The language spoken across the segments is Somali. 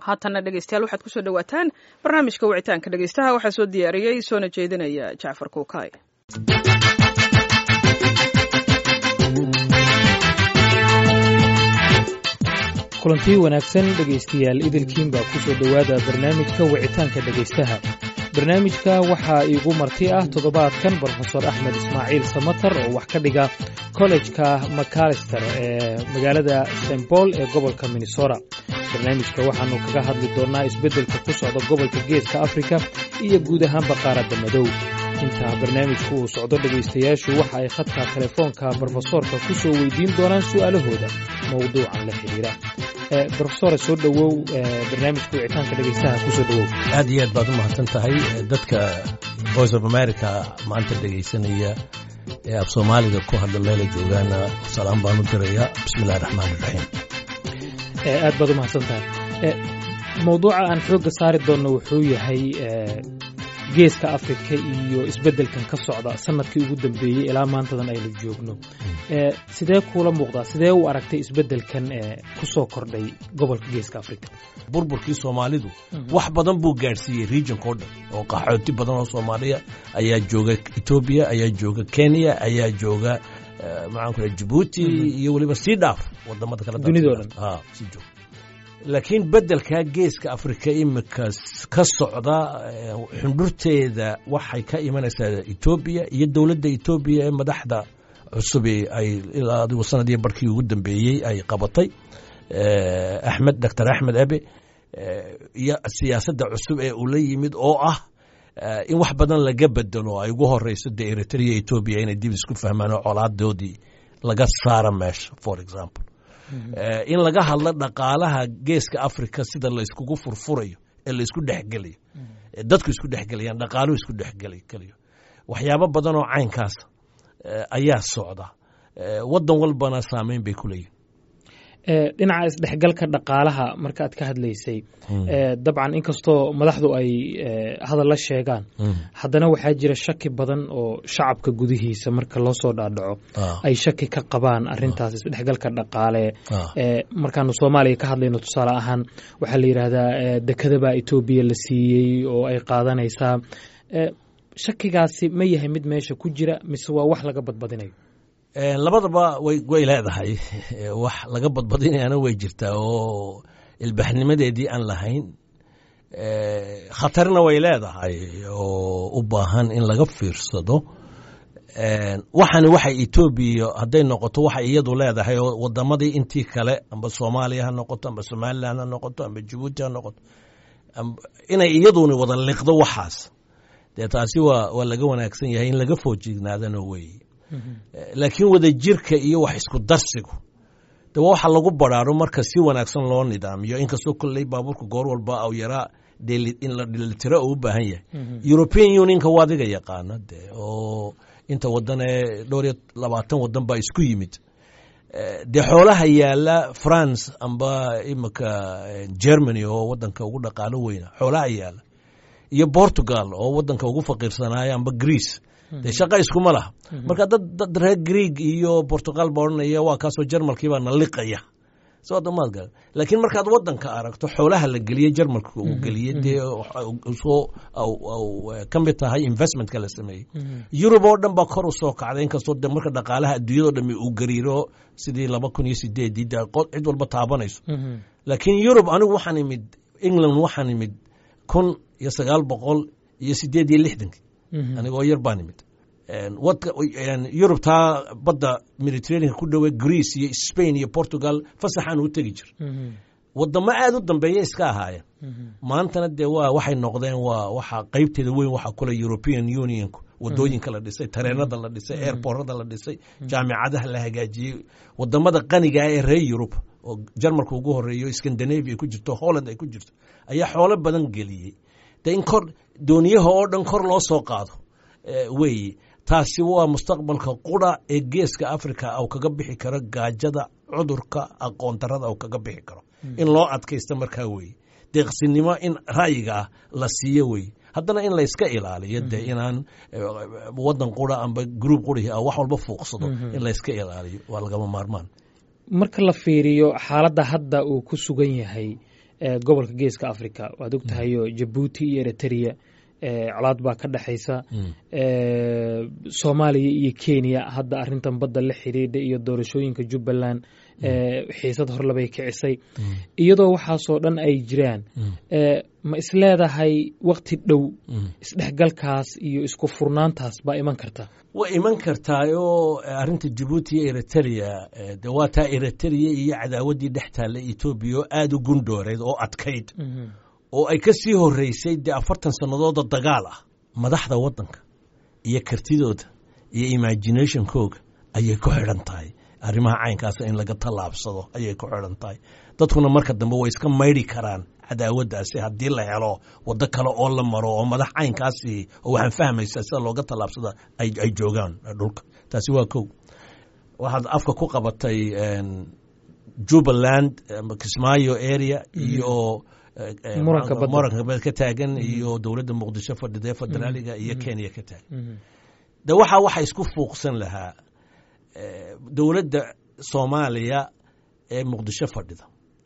haatanna dhegeystayaal waxaad kusoo dhawaataan barnaamijka wicitaanka dhegeystaha waxaa soo diyaariyey soona jeedinaya jacfar kuukay kulantii wanaagsan dhegaystayaal idilkiin baa ku soo dhowaada barnaamijka wicitaanka dhegaystaha barnaamijka waxaa iigu marti ah toddobaadkan brofesor axmed ismaaciil samatar oo wax ka dhiga kollejka macalister ee magaalada st paul ee gobolka minnesota barnaamijka waxaannu kaga hadli doonnaa isbeddelka ku socda gobolka geeska afrika iyo guud ahaanba qaaradda madow intaa barnaamijku uu socdo dhegaystayaashu waxa ay khadka telefoonka brofesoorka ku soo weydiin doonaan su'aalahooda mowduucan la xidhiira brofesore soo dhowow barnaamijka wicitaanka dhegaystaha kusoo dhowow aad iyo aad baad u mahadsan tahay dadka voice of america maanta dhegaysanaya ee af soomaaliga ku hadla meela joogaana salaam baan u dirayaa bismillahi raxmaan iraxiim aad baad u mahadsan tahay mowduuca aan xoogga saari doonno wuxuu yahay geeska afrika iyo isbeddelkan ka socda sanadkii ugu dambeeyey ilaa maantadan aynu joogno sidee kuula muuqdaa sidee u aragtay isbeddelkan ku soo kordhay gobolka geeska afrika burburkii soomaalidu wax badan buu gaadhsiiyey regionka o dhan oo qaxooti badan oo soomaaliya ayaa jooga etoobiya ayaa jooga kenya ayaa jooga maxaan ku jabuuti iyo weliba sii dhaaf wadamada kale dunidao dhan sii joog laakiin beddelkaa geeska afrika imika ka socda xundhurteeda waxay ka imanaysaa etoobiya iyo dowladda etoobiya ee madaxda cusubi ay ilaa adigu sanadii barkii ugu dambeeyey ay qabatay axmed doctor axmed abe iyo siyaasadda cusub ee uu la yimid oo ah in wax badan laga bedelo ay ugu horeyso dee eritrea etoobiya inay dib isku fahmaan oo colaadoodii laga saara meesha for example in laga hadlo dhaqaalaha geeska africa sida layskugu furfurayo ee laysku dhexgelayo dadku isku dhexgelayaan dhaqaaluhu isku dhexgelayo waxyaabo badan oo caynkaas ayaa socda waddan walbana saameyn bay ku leeyihin dhinaca isdhexgalka dhaqaalaha marka aad ka hadlaysay dabcan inkastoo madaxdu ay hadalla sheegaan haddana waxaa jira shaki badan oo shacabka gudihiisa marka loo soo dhaadhaco ay shaki ka qabaan arintaas isdhexgalka dhaqaale markaanu soomaaliya ka hadlayno tusaale ahaan waxaa la yidhaahdaa dekadabaa etoobiya la siiyey oo ay qaadanaysaa shakigaasi ma yahay mid meesha ku jira mise waa wax laga badbadinayo labadaba way leedahay wax laga badbadinayana way jirtaa oo ilbaxnimadeedii aan lahayn khatarna way leedahay oo u baahan in laga fiirsado waxani waxay etoobiya hadday noqoto waxay iyadu leedahay oo wadamadii intii kale amba soomaaliya ha noqoto amba somalilan ha noqoto amba jabuuti ha noqoto inay iyaduni wada liqdo waxaas dee taasi waa laga wanaagsan yahay in laga foojignaadana weeye laakiin wadajirka iyo wax isku darsigu de waxa lagu baraaro marka si wanaagsan loo nidaamiyo inkastoo kolley baabuurka goor walba aw yaraa in la dhelitiro oo u baahan yahay european unionka waa adiga yaqaana de oo inta wadan ee dhowr iyo labaatan wadan baa isku yimid dee xoolaha yaala france amba imika germany oo wadanka ugu dhaqaalo weyna xoolaha yaala iyo portugal oo wadanka ugu faqiirsanaayo amba greece dee shaqa iskuma laha marka dad dad reer greeg iyo portugal ba odhanaya waa kaasoo jarmalkiibaa na liqaya somaad garan laakiin markaad wadanka aragto xoolaha la geliye jarmalka uu geliyey dee soo ka mid tahay investmentka la sameeyey yurub oo dhan baa kor u soo kacday inkastoo de marka dhaqaalaha adduunyado dhami uu gariiro sidii laba kun iyo sideedii de cid walba taabanayso laakiin yurub anigu waxaan imid england waxaan imid kun iyo sagaal boqol iyo sideed iyo lixdankii anigoo yar baan imid yurubtaa badda mediterraneanka ku dhowe greece iyo spain iyo portugal fasaxaan u tegi jir wadamo aad u dambeeya iska ahaayeen maantana dee waa waxay noqdeen waa waxa qeybteeda weyn waxa kule european unionku wadooyinka la dhisay tareenada la dhisay airborada la dhisay jaamicadaha la hagaajiyey wadamada qaniga ah ee reer yurub oo jarmalka ugu horeeyo scandinavia ku jirto holland ay ku jirto ayaa xoolo badan geliyey de in kor dooniyaha oo dhan kor loo soo qaado weeye taasi waa mustaqbalka qura ee geeska africa au kaga bixi karo gaajada cudurka aqoon darada au kaga bixi karo in loo adkaysta markaa weeye deeqsinimo in ra'yiga ah la siiyo weeye haddana in layska ilaaliyo dee inaan wadan qura amba gruub qurih wax walba fuuqsado in layska ilaaliyo waa lagama maarmaan marka la fiiriyo xaaladda hadda uu ku sugan yahay gobolka geeska africa waad og tahayo jabuuti iyo eritrea colaad baa ka dhexaysa soomaaliya iyo kenya hadda arintan badda la xidhiidha iyo doorashooyinka jubbaland xiisad horlebay kicisay iyadoo waxaasoo dhan ay jiraan ma isleedahay wakti dhow isdhexgalkaas iyo isku furnaantaas baa iman karta way iman kartaayoo arrinta jabuuti iyo eritrea de waa taa eritrea iyo cadaawaddii dhex taalla etoobiya oo aada u gundhooreed oo adkayd oo ay ka sii horreysay dee afartan sannadooda dagaal ah madaxda waddanka iyo kartidooda iyo imaginationkooga ayay ku xidhan tahay arrimaha caynkaasa in laga tallaabsado ayay ku xidhan tahay dadkuna marka dambe way iska maydhi karaan cadaawaddaasi haddii la helo waddo kale oo la maro oo madax caynkaasi oo waxaan fahmaysaa sida looga tallaabsada ay joogaan dhulka taasi waa kow waxaad afka ku qabatay jubbaland kismaayo area iyo muranka bad ka taagan iyo dowladda muqdisho fadhida federaaliga iyo kenya ka taagan de waxaa waxa isku fuuqsan lahaa dowladda soomaaliya ee muqdisho fadhida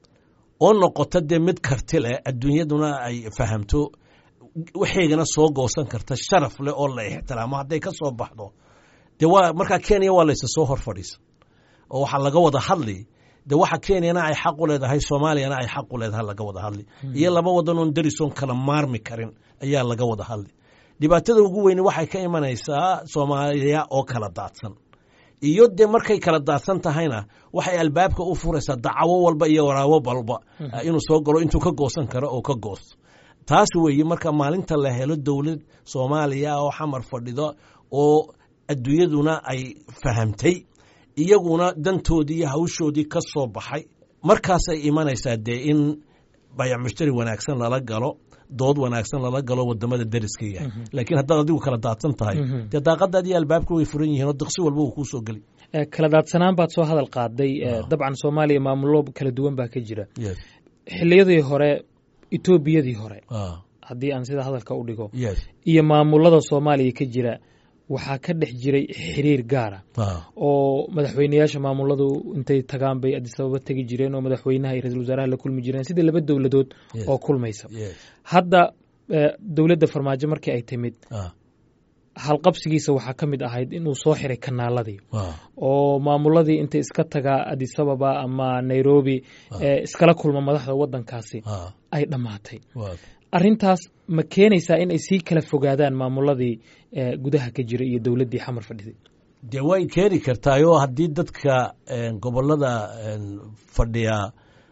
oo noqota dee mid karti leh adduunyaduna ay fahamto waxaygana soo goosan karta sharaf leh oo la ixtiraamo hadday ka soo baxdo de waa markaa kenya waa laysa soo hor fadhiisan oo waxaa laga wada hadli de waxa kenyana ay xaq u leedahay soomaaliyana ay xaq u leedahay laga wada hadli iyo laba wadan oon darisoon kala maarmi karin ayaa laga wada hadli dhibaatada ugu weyni waxay ka imanaysaa soomaaliya oo kala daadsan iyo dee markay kala daadsan tahayna waxay albaabka u furaysaa dacawo walba iyo waraabo balba inuu soo galo intuu ka goosan karo oo ka goosto taas weeye marka maalinta la helo dowlad soomaaliya oo xamar fadhido oo adduunyaduna ay fahamtay iyaguna dantoodii iyo hawshoodii ka soo baxay markaasay imanaysaa dee in bayac mushtari wanaagsan lala galo dood wanaagsan lala galo wadamada dariska yahay laakiin haddaad adigu kala daadsan tahay dee daaqadaad iyo albaabka way furan yihiin oo diqsi walba uu kuu soo geli kala daadsanaan baad soo hadal qaaday dabcan soomaaliya maamulo kala duwan baa ka jira xiliyadii hore etoobiyadii hore haddii aan sida hadalka u dhigo iyo maamulada soomaaliya ka jira waxaa ka dhex jiray xiriir gaara oo madaxweyneyaasha maamuladu intay tagaan bay adisababa tegi jireen oo madaxweynaha iyo ra-isul wasaaraha la kulmi jireen sidii laba dowladood oo kulmaysa hadda dowladda farmaajo markii ay timid halqabsigiisa waxaa ka mid ahayd inuu soo xiray kanaaladii oo maamuladii intay iska tagaa adisababa ama nairobi iskala kulma madaxda wadankaasi ay dhammaatay arintaas ma keenaysaa in ay sii kala fogaadaan maamuladii gudaha ka jira iyo dowladdii xamar fadhiday dee way keeni kartaayoo haddii dadka gobolada fadhiya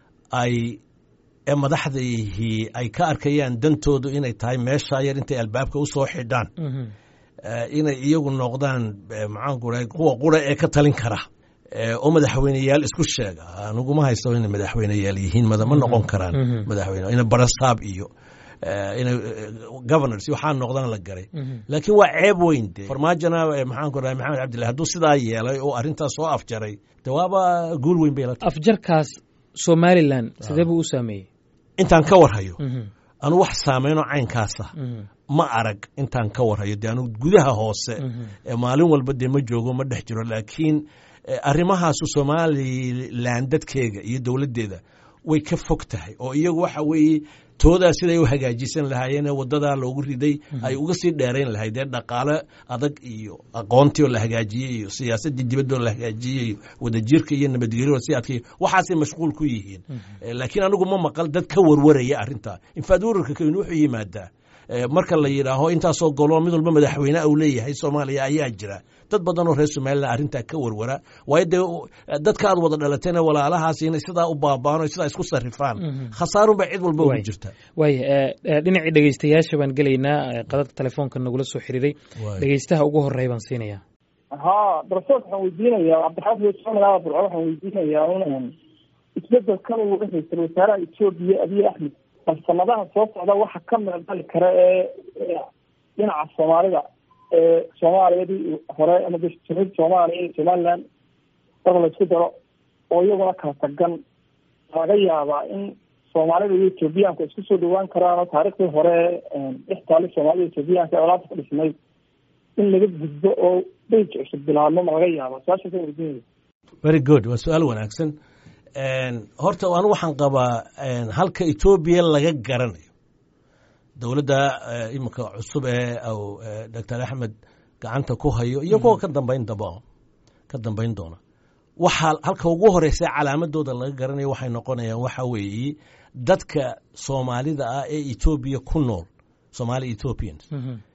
ay ee madaxdaihii ay ka arkayaan dantoodu inay tahay meeshaa yar intay albaabka u soo xidhaan inay iyagu noqdaan maxaanku rahay kuwa qura ee ka talin kara oo madaxweyneyaal isku sheega aniguma haysto inay madaxweyneyaal yihiin ma noqon karaan madaxweyne ina barasaab iyo inay governors waxaa noqdaan la garay laakiin waa ceeb weyn de farmaajona maxaanku rahay maxamed cabdillahi hadduu sidaa yeelay oo arrintaas soo afjaray de waaba guul weyn bay la tahay afjarkaas somalilan sidee buu u saameeyey intaan ka warhayo anu wax saameynoo caynkaasa ma arag intaan ka warhayo dee anu gudaha hoose maalin walba dee ma joogo ma dhex jiro laakiin arrimahaasu somalilan dadkeega iyo dowladdeeda way ka fog tahay oo iyagu waxa weeye toodaa siday u hagaajisan lahaayeen ee wadadaa loogu riday ay uga sii dheerayn lahayd ee dhaqaale adag iyo aqoontii oo la hagaajiyey iyo siyaasaddii dibadda oo la hagaajiyey iyo wadajirka iyo nabadgelyo si adkay waxaasay mashquul ku yihiin laakiin anigu ma maqal dad ka warwaraya arrintaa infaad wararka kawin wuxuu yimaadaa marka la yidhaaho intaasoo golo mid walba madaxweyne uu leeyahay soomaaliya ayaa jira dad badan oo reer somalilan arrintaa ka warwara waayo dee dadka aad wada dhalatayna walaalahaas inay sidaa u baaba'aan o sidaa isku sarrifaan khasaarun baa cid walba ugu jirta waaya dhinacii dhegeystayaasha baan gelaynaa qadadka telefoonka nagula soo xiriiray dhegeystaha ugu horreya baan siinayaa ha darsood waxaan weydiinayaa cabdixaafid somalaaba burco waxaan weydiinayaa un isbedelkan uu ra-iisul wasaaraha etoobiya abiy axmed bal sanadaha soo socda waxa ka meeldali kara ee dhinaca soomaalida ee soomaaliyadii hore ama jamhuuriyadda soomaaliya iyo somaliland marka la isku daro oo iyaguna kala tagan laga yaabaa in soomaalida iyo etoobiyaanku isku soo dhawaan karaan oo taariikhdii hore dhex taali soomaalida etoobiyaanka ee olaanta ka dhisnayd in laga gudbo oo beyj cusub bilaabmo ma laga yaaba su-aashaasa weydiinaya very good waa su-aal wanaagsan horta anu waxaan qabaa halka etoobiya laga garanayo dowladda iminka cusub ee doctor axmed gacanta ku hayo iyo kuwa ka dambayn daba ka dambayn doona waxaa halka ugu horeysa calaamadooda laga garanayo waxay noqonayaan waxa weeye dadka soomaalida ah ee etoobiya ku nool somaali ethiopians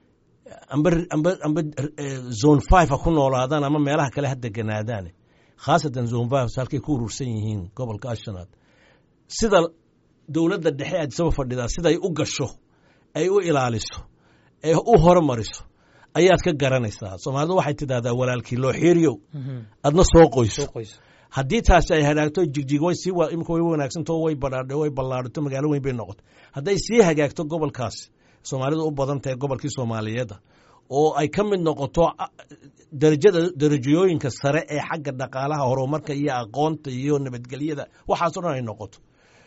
amba amba amba zone five ha ku noolaadaan ama meelaha kale ha deganaadaan khaasatan zone five halkay ku urursan yihiin gobolka ashanaad sida dowladda dhexe aadisaba fadhidaa siday u gasho ay u ilaaliso ee u horumariso ayaad ka garanaysaa soomaalidu waxay tidahdaa walaalkii loo xiiriyow adna soo qoyso haddii taasi ay hagaagto jigjig way sii imika way wanaagsanto way badhaadho way ballaadhato magaalo weyn bay noqoto hadday sii hagaagto gobolkaasi soomaalidu u badan tahay gobolkii soomaaliyeeda oo ay ka mid noqoto darajada darajooyinka sare ee xagga dhaqaalaha horumarka iyo aqoonta iyo nabadgelyada waxaasoo dhan ay noqoto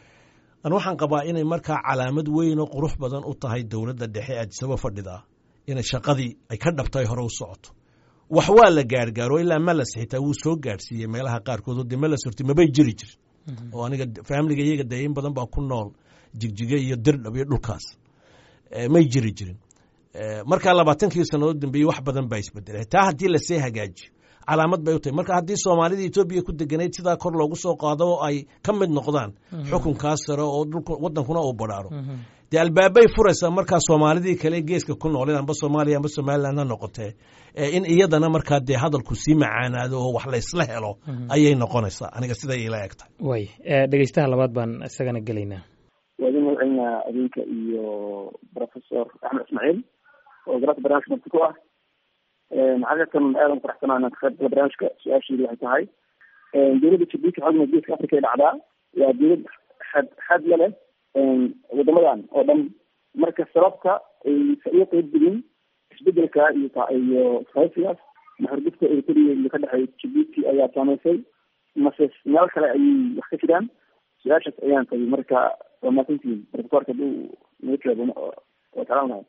an waxaan qabaa inay markaa calaamad weyn oo qurux badan u tahay dowladda dhexe aadisaba fadhidaa inay shaqadii ay ka dhabtay hore u socoto wax waa la gaargaaro ilaa malas xitaa wuu soo gaarsiiyey meelaha qaarkood oo dee malas horti mabay jiri jirin oo aniga faamiliga iyaga dee in badan baa ku nool jigjiga iyo dirdhab iyo dhulkaas may jiri jirin markaa labaatankii sannadood dambeeye wax badan baa isbedelay taa haddii lasii hagaajiyo calaamad bay u tahay marka haddii soomaalida etoobiya ku deganayd sidaa kor loogu soo qaado oo ay ka mid noqdaan xukunkaas sare oo wadankuna uu badhaaro dee albaabay furaysaa markaa soomaalidii kale geeska ku nooleen amba soomaaliya amba somalilan ha noqotee in iyadana markaa dee hadalku sii macaanaado oo wax laysla helo ayay noqonaysaa aniga siday ila eg tahay way dhegeystaha labaad baan isagana gelaynaa waadin magaceynaa adinka iyo professor axmed ismaaciil oo garaadka barnaamijka marti ku ah xaqiiqatan aadan faraxsanaa inaan ka qayb gala barnaamijka su-aasheedu waxay tahay dowladda jabuuti xogna geeska africa ay dhacdaa waa dowlad xad xad la leh wadamadan oo dhan marka sababta aysa uga qeyb gelin isbedelka iyo iyo saysigaas maxurgufka eritrea iyo ka dhexeeya jabuuti ayaa saameysay mase meel kale ayay wax ka jiraan su-aashaas ayaan tabi marka waa maasantihiin profesorka haduu naga jawaabo waa jeclaan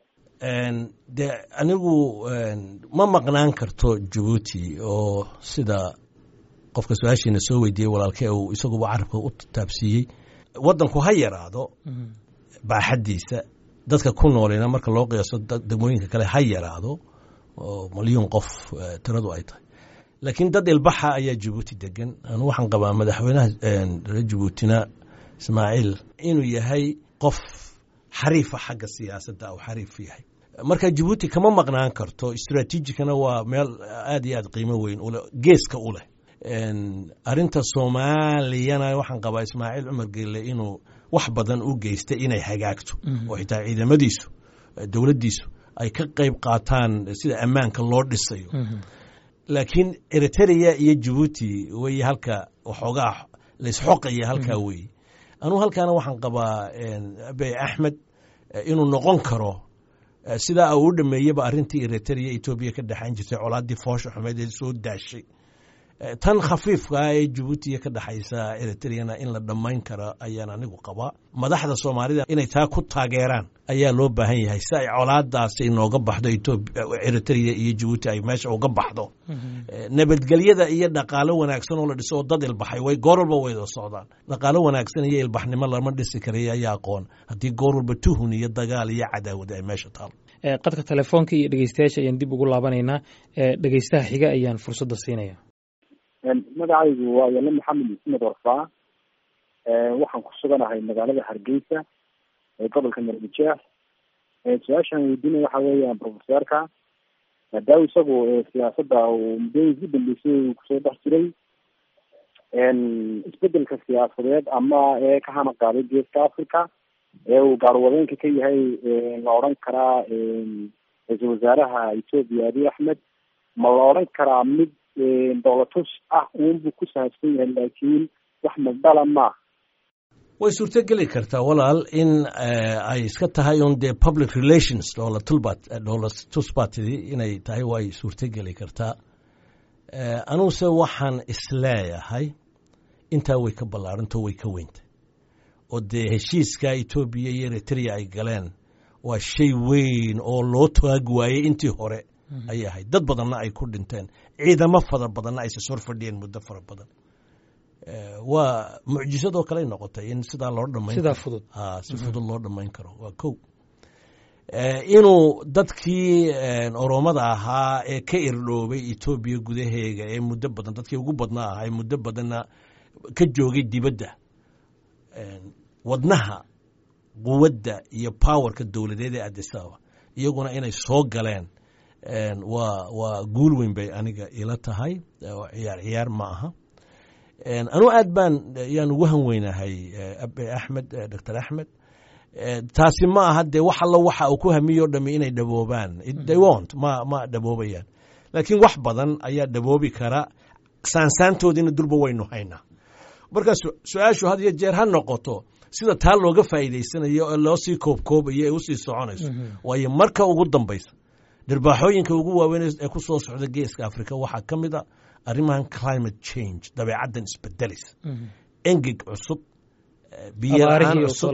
de anigu ma maqnaan karto jabuuti oo sida qofka su-aashiina soo weydiiyey walaalkee uu isaguba carabka u taabsiiyey waddanku ha yaraado baaxaddiisa dadka ku noolina marka loo qiyaaso degmooyinka kale ha yaraado oo malyuun qof tiradu ay tahay laakiin dad ilbaxa ayaa jabuuti degan anu waxaan qabaa madaxweynaha reer jabuutina ismaaciil inuu yahay qof xariifa xagga siyaasadda u xariif yahay marka jabuuti kama maqnaan karto istraatiijikana waa meel aad iyo aad qiimo weyn ule geeska u leh arinta soomaaliyana waxaan qabaa ismaaciil cumar gelle inuu wax badan u geystay inay hagaagto oo xitaa ciidamadiisu dowladdiisu ay ka qayb qaataan sida ammaanka loo dhisayo laakiin eritrea iyo jabuuti wey halka waxoogaa laysxoqaya halkaa weeye anugu halkaana waxaan qabaa abey axmed inuu noqon karo sidaa uu u dhameeyeba arrintii eritrea etoobiya ka dhexayn jirtay colaaddii foosha xumeed ee soo daashay tan khafiifkaa ee jabuutiya ka dhexaysa eritreana in la dhammayn karo ayaan anigu qabaa madaxda soomaalida inay taa ku taageeraan ayaa loo baahan yahay si ay colaadaasi inooga baxdo eritrea iyo jabuuti ay meesha uga baxdo nabadgelyada iyo dhaqaalo wanaagsan oo la dhiso oo dad ilbaxay way goor walba wayda socdaan dhaqaalo wanaagsan iyo ilbaxnimo lama dhisi karay ayaa aqoon haddii goor walba tuhun iyo dagaal iyo cadaawad ay meesha taalo qadka telefoonka iyo dhegeystayaasha ayaan dib ugu laabanaynaa dhegeystaha xiga ayaan fursadda siinaya magacaygu waa yale maxamed maxamed warfaa waxaan ku suganahay magaalada hargeysa ee gobolka marbujeex su-aashaan weydiinaya waxa weeyaan profesorka maadaama isagu siyaasadda uu muddooyinka u dambeysay uu kusoo dhex jiray isbedelka siyaasadeed ama ee ka hana qaaday geeska africa ee uu gaarwadeenka ka yahay la odhan karaa ra-iisul wasaaraha ethoopia abiy axmed ma la odhan karaa mid dowlatus ah uunbuu ku saabsan yahay laakiin wax madala maaha way suurto geli kartaa walaal in ay iska tahay un dee public relations doolatulbat dowlatusbatidi inay tahay way suurto geli kartaa anuguse waxaan isleeyahay intaa way ka ballaarantao way ka weyntay oo dee heshiiska etoobiya iyo eritrea ay galeen waa shay weyn oo loo taag waayey intii hore ayay ahayd dad badanna ay ku dhinteen ciidamo fara badanna ayse sor fadhiyeen muddo fara badan waa mucjisadoo kaley noqotay in sidaa loo dhamayn sidaa fudud si fudud loo dhammayn karo waa kow inuu dadkii oromada ahaa ee ka irdhoobay etoobiya gudaheega ee muddo badan dadkii ugu badnaa ahaa ee muddo badanna ka joogay dibadda wadnaha quwadda iyo powerka dowladeed ee adisaba iyaguna inay soo galeen waa waa guul weyn bay aniga ila tahay ciyaar ciyaar ma aha anuu aad baan yaan ugu han weynahay abe axmed doctor axmed taasi ma aha dee wax allo waxa uu ku hamiyo dhami inay dhaboobaan they wont ma ma dhaboobayaan laakiin wax badan ayaa dhaboobi kara saansaantoodiina durba waynu haynaa marka su-aashu had iyo jeer ha noqoto sida taa looga faa'iidaysanayo ee loo sii koobkoobayo ee usii soconayso waayo marka ugu dambaysa dhirbaaxooyinka ugu waaweyn ee ku soo socda geeska africa waxaa ka mid a arrimahan climate change dabeecaddan isbedelaysa engeg cusub biyola-aan cusub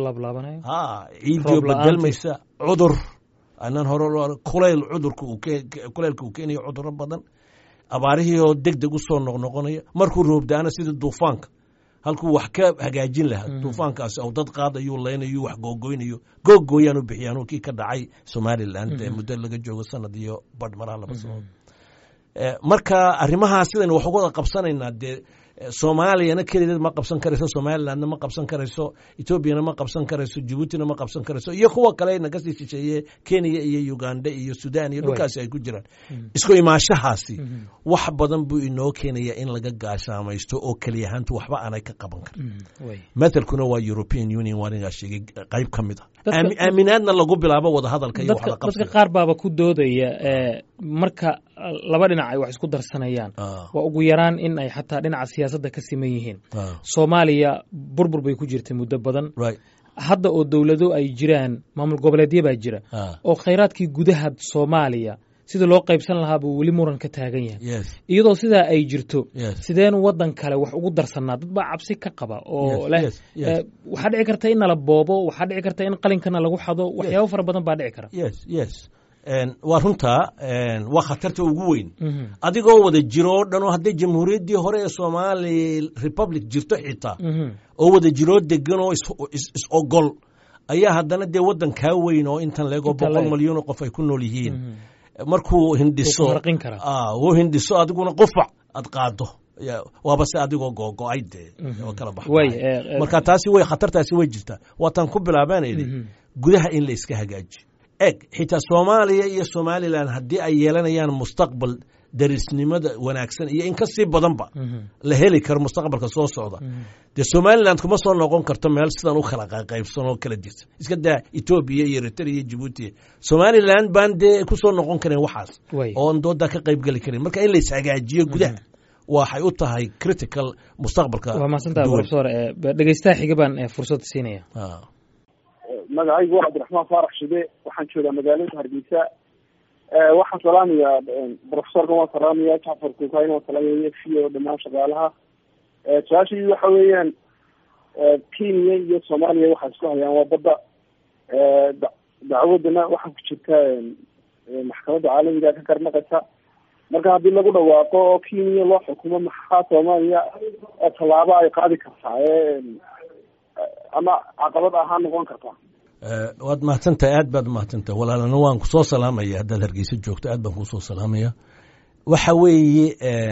ciidio bedelmaysa cudur anaan hore kulayl cudurka kuleylka uu keenayo cuduro badan abaarihii oo deg deg u soo noqnoqonaya markuu roobdaana sida duufaanka halkuu wax ka hagaajin lahaa duufaankaasi ou dad qaadayuu leynayo wax googoynayo googooyaan u bixiyaan kii ka dhacay somalilan ee muddo laga joogo sanad iyo badh maraha laba sanood marka arrimahaa sidaynu wax uga wada qabsanaynaa dee soomaaliyana keligeed ma qabsan karayso somalilandna ma qabsan karayso etoobiyana ma qabsan karayso jibuutina ma qabsan karayso iyo kuwa kale naga sii shisheeye kenya iyo uganda iyo sudan iyo dhulkaasi ay ku jiraan isku imaashahaasi wax badan buu inoo keenaya in laga gaashaamaysto oo keliyahaantu waxba aanay ka qaban karin mathalkuna waa european union waanigaa sheegay qayb ka mid a aaminaadna lagu bilaabo wadahadalka iyo dadka qaar baaba ku doodaya marka laba dhinac ay wax isku darsanayaan waa ugu yaraan in ay xataa dhinaca siyaasadda ka siman yihiin soomaaliya burbur bay ku jirtay muddo badan hadda oo dowlado ay jiraan maamul goboleedya baa jira oo khayraadkii gudaha soomaaliya sida loo qaybsan lahaa buu weli muran ka taagan yahay iyadoo sidaa ay jirto sideenu waddan kale wax ugu darsannaa dad baa cabsi ka qaba oo leh waxaa dhici karta in nala boobo waxaa dhici karta in qalinkana lagu xado waxyaabo fara badan baa dhici kara waa runtaa waa khatarta ugu weyn adigoo wada jiro oo dhan oo hadday jamhuuriyaddii hore ee somaali republic jirto xitaa oo wada jiroo degan oo is ogol ayaa haddana dee waddan kaa weyn oo intan leegoo boqol malyan oo qof ay ku nool yihiin markuu hindhiso uu hindhiso adiguna qufac aad qaado waaba se adigoo googo-ay dee oo kala bax marka taasi way khatartaasi way jirtaa waataan ku bilaabaan idhi gudaha in la iska hagaajiyo eg xitaa soomaaliya iyo somalilan haddii ay yeelanayaan mustaqbal darisnimada wanaagsan iyo in ka sii badanba la heli karo mustaqbalka soo socda dee somaliland kuma soo noqon karto meel sidan u kala qaybsan oo kala jirta iska daa etoobiya iyo eritrea iyo jibuuti somaliland baan dee ku soo noqon karin waxaas oon doodaa ka qayb geli karin marka in la ishagaajiyo gudaha waxay u tahay critical mustaqbalka waa mahadsantaha profesor dhegeystaha xiga baan fursad siinaya magacaygu waa cabdiraxmaan faarax shide waxaan joogaa magaalada hargeysa waxaan salaamayaa profesorkan waan salaamaya jacfar kukayn waan salaamaya fiyo dhamaan shaqaalaha su-aashii waxa weeyaan kenya iyo soomaaliya waxay isku hayaan waa badda dacwadana waxaa ku jirta maxkamadda caalamiga ka karnaqaysa marka haddii lagu dhawaaqo oo kenya loo xukumo maxaa soomaaliya tallaabo ay qaadi kartaa ama caqabad ahaan noqon kartaa waad mahadsantahay aad baad mahadsantahay walaalana waan kusoo salaamaya haddaad hargeysa joogto aad baan kusoo salaamaya waxa weeye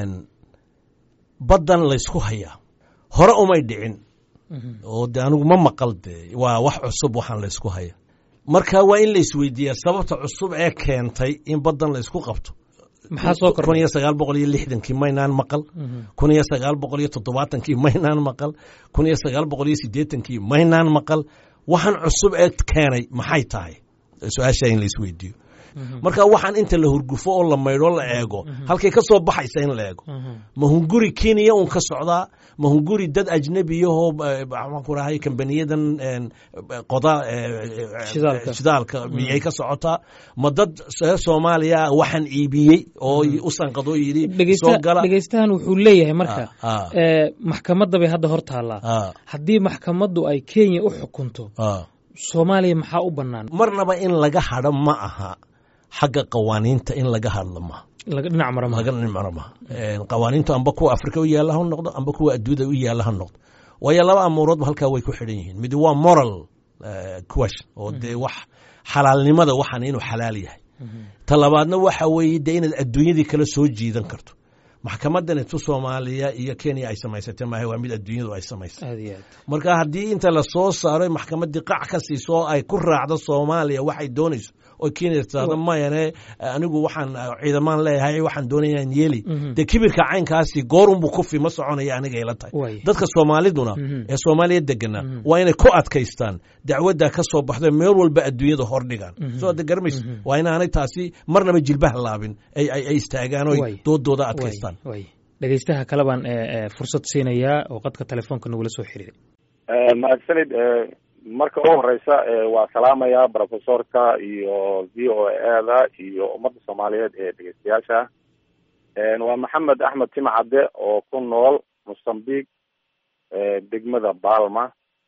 baddan laysku hayaa hore umay dhicin oo de anigu ma maqal de waa wax cusub waxaan laysku haya marka waa in la isweydiiyaa sababta cusub ee keentay in baddan laysku qabto maxaa soo kordhay kun iyo sagaal boqol iyo lixdankii maynaan maqal kun iyo sagaal boqol iyo toddobaatankii maynaan maqal kun iyo sagaal boqol iyo siddeetankii maynaan maqal waxaan cusub ee keenay maxay tahay su-aasha in la isweydiiyo marka waxaan inta la hurgufo oo la maydho la eego halkay ka soo baxaysa in la eego ma hunguri kenya un ka socdaa ma hunguri dad ajnabiyahoo maxaan ku rahay kambaniyadan qoda shidaalka miyay ka socotaa ma dad reer soomaaliya waxaan iibiyey oo u sanqadoo yidhi soo gala dhegeystahan wuxuu leeyahay marka maxkamadda bay hadda hor taallaa haddii maxkamaddu ay kenya u xukunto soomaaliya maxaa u bannaan marnaba in laga hadho ma aha xagga qawaaniinta in laga hadlo maha laga dhinac mara laga dhinac maha qawaaniintu amba kuwa afrika u yaalla ha noqdo amba kuwa adduunyada u yaalla ha noqdo waayo laba amuuroodba halkaa way ku xidhan yihiin mid waa moral question oo dee wax xalaalnimada waxaan inuu xalaal yahay ta labaadna waxa weeye dee inaad adduunyadii kala soo jiidan karto maxkamadan tu soomaaliya iyo kenya ay samaysatay maaha waa mid adduunyadu ay samaysay marka haddii inta lasoo saaro maxkamaddii qac ka siiso oo ay ku raacdo soomaaliya waxay doonayso oo kenya tirahdo mayane anigu waxaan ciidamaan leeyahay waxaan doonayaan yeeli dee kibirka caynkaasi goorunbuu kufi ma soconaya aniga ila tahay dadka soomaaliduna ee soomaaliya degana waa inay ku adkaystaan dacwadda ka soo baxdo meel walba adduunyada hordhigaan soo de garmays waa inaanay taasi marnaba jilbaha laabin ay istaagaan oo doodooda adkaystaan dhegeystaha kale baan fursad siinayaa oo qadka telefoonka nagula soo xiriiray mahadsanid marka ugu horeysa waa salaamaya profesorka iyo v o a da iyo ummadda soomaaliyeed ee dhegeystayaasha waa maxamed axmed timcadde oo ku nool mozambique degmada balma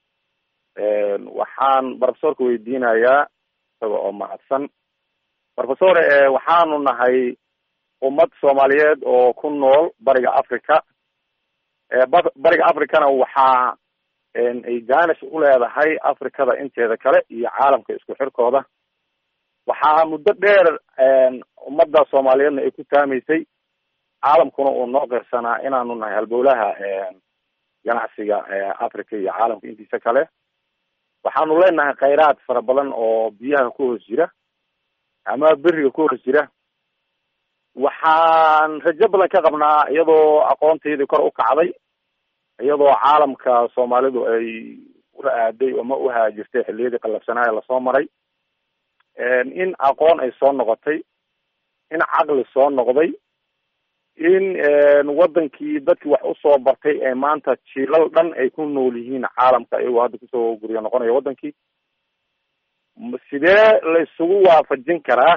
waxaan profesorka weydiinayaa isaga oo mahadsan profesor waxaanu nahay ummad soomaaliyeed oo ku nool bariga africa bariga africana waxaa ay gaanish u leedahay africada inteeda kale iyo caalamka isku xirkooda waxaa muddo dheer ummadda soomaaliyeedna ay ku taamaysay caalamkuna uu noo qirsanaa inaanu nahay halbowlaha ganacsiga africa iyo caalamka intiisa kale waxaanu leenahay khayraad fara badan oo biyaha ku hoos jira ama beriga ku hoos jira waxaan rajo badan ka qabnaa iyadoo aqoontaydii kor u kacday iyadoo caalamka soomaalidu ay ula aaday ama u haajirtay xilliyadii qallafsanaayo lasoo maray in aqoon ay soo noqotay in caqli soo noqday in wadankii dadkii wax usoo bartay ee maanta jiilal dhan ay ku nool yihiin caalamka iyagoo hadda kusoo guryo noqonaya wadankii sidee la isugu waafajin karaa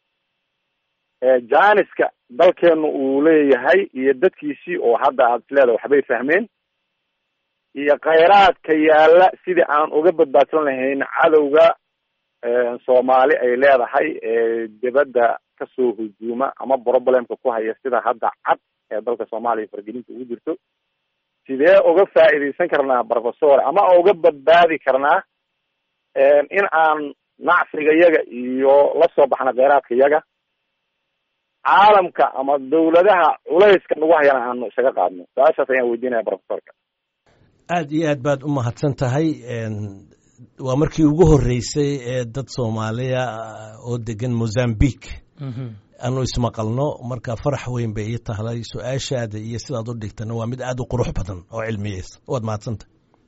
janiska dalkeenu uu leeyahay iyo dadkiisii oo hadda aad isleedahay waxbay fahmeen iyo khayraadka yaalla sidii aan uga badbaadsan lahayn cadowga soomaali ay leedahay ee dibadda kasoo hujuuma ama problemka ku haya sida hadda cad ee dalka soomaaliya fargelinta ugu jirto sidee uga faa'iidaysan karnaa professor ama uga badbaadi karnaa in aan nacsiga yaga iyo la soo baxna kheyraadka yaga caalamka ama dawladaha culayska nagu hayana aanu isaga qaadno su-aashaas ayaan weydiinaya professorka aada iyo aad baad u mahadsan tahay waa markii ugu horreysay ee dad soomaaliya oo degan mozambique aanu ismaqalno marka farax weyn bay ii tahlay su-aashaada iyo sidaad u dhigtana waa mid aada u qurux badan oo cilmiyeysa waad mahadsantahay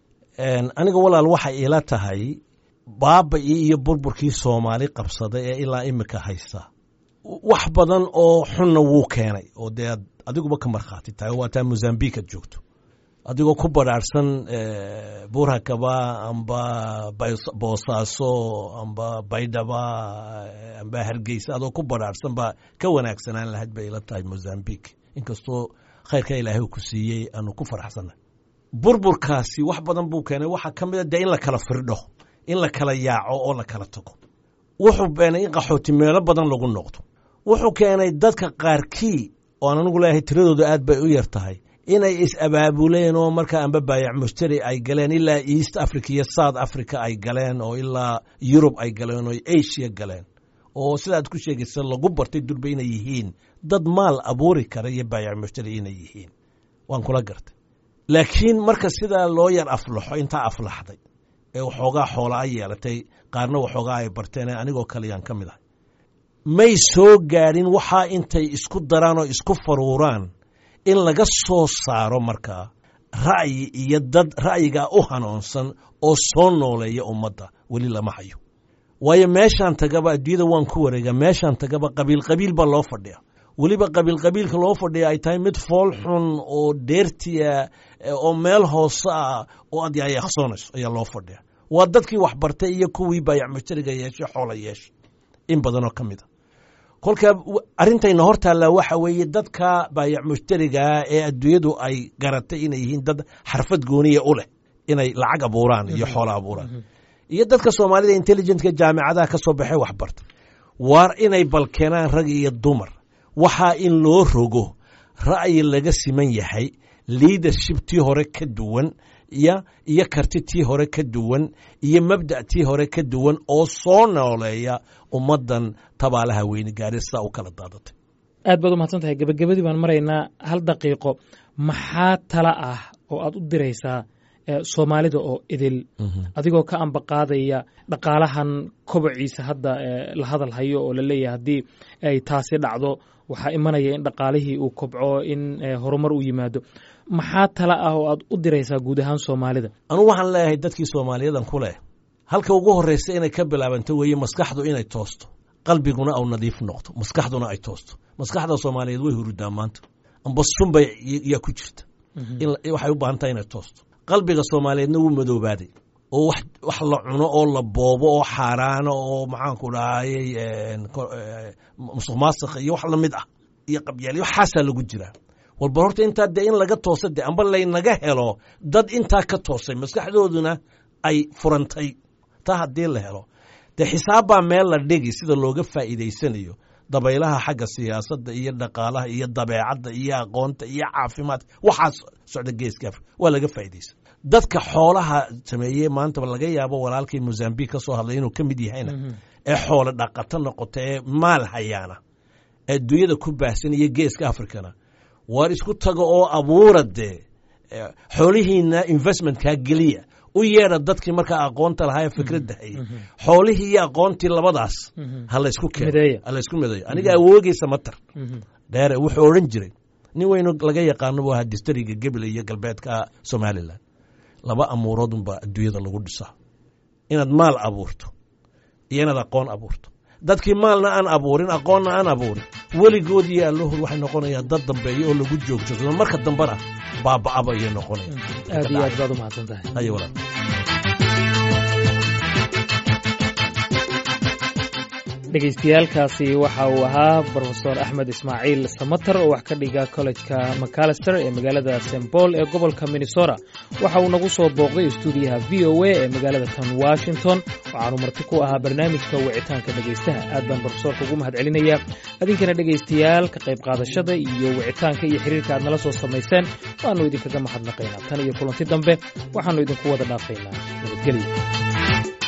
aniga walaal waxay iila tahay baaba-ii iyo burburkii soomaali qabsaday ee ilaa imika haysta wax badan oo xunna wuu keenay oo dee ad adiguba ka markhaati tahay waa taa mozambique aad joogto adigoo ku badhaarhsan buurhakaba amba boosaaso amba baydhaba amba hargeysa adoo ku badhaarhsan baa ka wanaagsanaan lahayd bay ila tahay mozambique inkastoo khayrka ilaahay ku siiyey aanu ku faraxsannahay burburkaasi wax badan buu keenay waxaa ka mid a dee in la kala firdho in la kala yaaco oo la kala tago wuxuu keenay in qaxooti meelo badan lagu noqdo wuxuu keenay dadka qaarkii oo aan anigu leeyahay tiradooda aad bay u yar tahay inay is-abaabuleen oo markaa amba baayac mushtari ay galeen ilaa east africa iyo south africa ay galeen oo ilaa yurub ay galeen oo asia galeen oo sidaad ku sheegaysa lagu bartay durba inay yihiin dad maal abuuri kara iyo baayac mushtari inay yihiin waan kula gartay laakiin marka sidaa loo yar aflaxo intaa aflaxday ee waxoogaa xoola a yeelatay qaarna waxoogaa ay barteen anigoo kaleyaan ka mid ahay may soo gaadhin waxaa intay isku daraan oo isku faruuraan in laga soo saaro markaa ra'yi iyo dad ra'yigaa u hanoonsan oo soo nooleeya ummadda weli lama hayo waayo meeshaan tagaba adduunyada waan ku wareegaa meeshaan tagaba qabiil qabiil baa loo fadhiya weliba qabiil qabiilka loo fadhiya ay tahay mid fool xun oo dheertiya oo meel hoose ah oo aad yaayaqsoonayso ayaa loo fadhiya waa dadkii wax bartay iyo kuwii baayac mushtariga yeeshay xoola yeeshay in badanoo ka mid a kolka arrintayna hor taallaa waxa weeye dadka baayac mushtarigaa ee adduunyadu ay garatay inay yihiin dad xarfad gooniya u leh inay lacag abuuraan iyo xoola abuuraan iyo dadka soomaalida intelligentka jaamicadaha ka soo baxay waxbarta waar inay balkeenaan rag iyo dumar waxaa in loo rogo ra'yi laga siman yahay leadership tii hore ka duwan iyo iyo karti tii hore ka duwan iyo mabda' tii hore ka duwan oo soo nooleeya ummaddan tabaalaha weyne gaari sidaa u kala daadatay aad baad u mahadsan tahay gebagabadii baan maraynaa hal daqiiqo maxaa tala ah oo aad u diraysaa soomaalida oo idil adigoo ka ambaqaadaya dhaqaalahan kobociisa hadda la hadal hayo oo la leeyahay haddii ay taasi dhacdo waxaa imanaya in dhaqaalihii uu kobco in horumar u yimaado maxaa tala ah oo aad u diraysaa guud ahaan soomaalida anugu waxaan leeyahay dadkii soomaaliyadan ku leh halka ugu horreysa inay ka bilaabanto weeye maskaxdu inay toosto qalbiguna au nadiif noqdo maskaxduna ay toosto maskaxda soomaaliyeed way hurudaa maanta amba sunbay yaa ku jirta waxay u baahan tahay inay toosto qalbiga soomaaliyeedna wuu madoobaaday oo wax la cuno oo la boobo oo xaaraano oo maxaanku dhahayey musuq maasakh iyo wax lamid ah iyo qabyaal waxaasaa lagu jiraa walba horta intaa dee in laga toosa de amba laynaga helo dad intaa ka toosay maskaxdooduna ay furantay taa haddii la helo dee xisaabbaa meel la dhigi sida looga faa'iidaysanayo dabaylaha xagga siyaasadda iyo dhaqaalaha iyo dabeecadda iyo aqoonta iyo caafimaadka waxaas socda geeska afrika waa laga faa'iidaysa dadka xoolaha sameeyey maantaba laga yaabo walaalkii mozambique ka soo hadlay inuu ka mid yahayna ee xoolo dhaqato noqota ee maal hayaana ee dunyada ku baahsan iyo geeska afrikana waar isku taga oo abuura dee xoolihiina investmentkaa geliya u yeedha dadkii markaa aqoonta lahaa ee fikradda hayay xoolihii iyo aqoontii labadaas ha laysku keeno ha laysku mideeyo aniga awoogeysa matar dheere wuxuu odhan jiray nin weynu laga yaqaano buu ahaa distariga gebile iyo galbeedka somalilan laba amuuroodunbaa adduunyada lagu dhisaa inaad maal abuurto iyo inaad aqoon abuurto dadkii maalna aan abuurin aqoonna aan abuurin weligood iyo allahood waxay noqonayaan dad dambeeya oo lagu joogsado marka dambena baaba'aba ayay noqonayaan aad iyo aad baad u mahadsan tahay ayo walaal dhegaystayaaalkaasi waxa uu ahaa brofesor axmed ismaaciil samater oo wax ka dhiga kollejka macalister ee magaalada st paul ee gobolka minnesota waxa uu nagu soo booqday stuudiyaha v o a ee magaalada tan washington waxaanu marti ku ahaa barnaamijka wicitaanka dhegaystaha aad baan brofesorka ugu mahad celinayaa idinkana dhegaystayaal ka qayb qaadashada iyo wicitaanka iyo xiriirka aad nala soo samayseen waannu idinkaga mahadnaqaynaa tan iyo kulanti dambe waxaannu idinku wada dhaafaynaa nabadgelyo